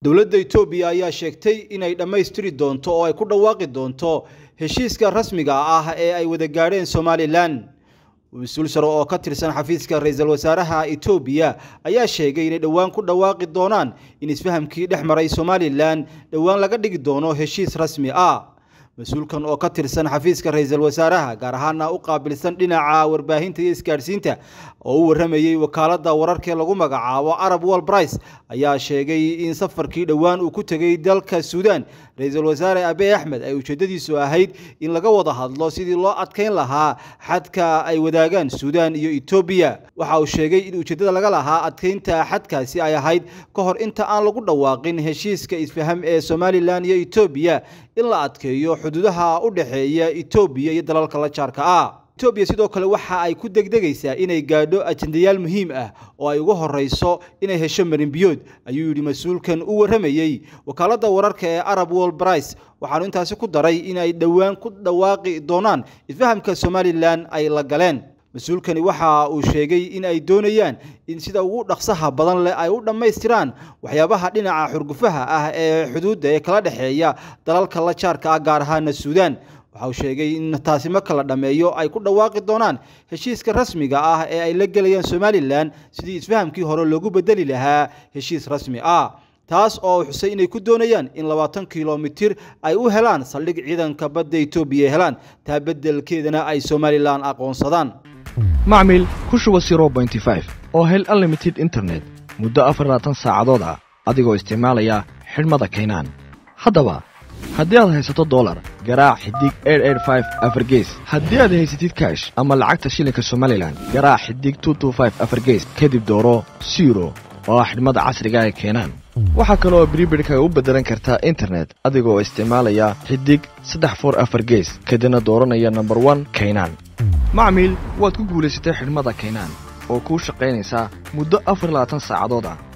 dowladda etoobiya ayaa sheegtay inay dhammaystiri doonto oo ay ku dhawaaqi doonto heshiiska rasmiga ah ee ay wada gaadheen somalilan mas-uul sare oo ka tirsan xafiiska ra-iisul wasaaraha etoobiya ayaa sheegay inay dhowaan ku dhawaaqi doonaan in isfahamkii dhex maray somalilan dhowaan laga dhigi doono heshiis rasmi ah mas-uulkan oo ka tirsan xafiiska ra-iisul wasaaraha gaar ahaana u qaabilsan dhinaca warbaahinta iyo isgaadhsiinta oo u waramayey wakaaladda wararkee lagu magacaabo arab wol brice ayaa sheegay in safarkii dhowaan uu ku tegay dalka suudaan ra-iisul wasaare abe axmed ay ujeedadiisu ahayd in laga wada hadlo sidii loo adkeyn lahaa xadka ay wadaagaan suudaan iyo etoobiya waxa uu sheegay in ujeeddada laga lahaa adkeynta xadkaasi ay ahayd ka hor inta aan lagu dhawaaqin heshiiska isfaham ee somalilan iyo etoobiya in la adkeeyo xuduudaha u dhexeeya etoobiya iyo dalalka la jaarka ah etoobiya sidoo kale waxa ay ku degdegaysaa inay gaadho ajendayaal muhiim ah oo ay ugu horeyso inay hesho marinbiyood ayuu yidhi mas-uulkan u waramayey wakaaladda wararka ee arab wol brice waxaanu intaasi ku daray inay dhowaan ku dhawaaqi doonaan isfahamka somalilan ay la galeen mas-uulkani waxa uu sheegay in ay doonayaan in sida ugu dhaqsaha badan leh ay u dhammaystiraan waxyaabaha dhinaca xurgufaha ah ee xuduudda ee kala dhexeeya dalalka la jaarka ah gaar ahaana suudaan waxa uu sheegay in taasi marka la dhammeeyo ay ku dhawaaqi doonaan heshiiska rasmiga ah ee ay la gelayaan somalilan sidii isfahamkii hore loogu bedeli lahaa heshiis rasmi ah taas oo xusay inay ku doonayaan in labaatan kilomitir ay u helaan saldhig ciidanka badda etoobiya helaan taa beddelkeedana ay somalilan aqoonsadaan macmil ku shuba oo hel unlimited internet muddo afarlaatan saacadood ah adigoo isticmaalaya xidhmada kaynaan haddaba haddii aad haysato dolar garaac xidig afargees haddii aad haysatid kaash ama lacagta shilinka somalilan garaac xidig afargees kadib dooro siro oo ah xidhmada casriga ee keenaan waxaa kale oo bribirhkaga u beddelan kartaa internet adigoo isticmaalaya xidig saddex for afar gees kadibna dooranaya nomber one kaynaan macmiil waad ku guulaysatay xidhmada kaynaan oo kuu shaqaynaysaa muddo afar labaatan saacadood ah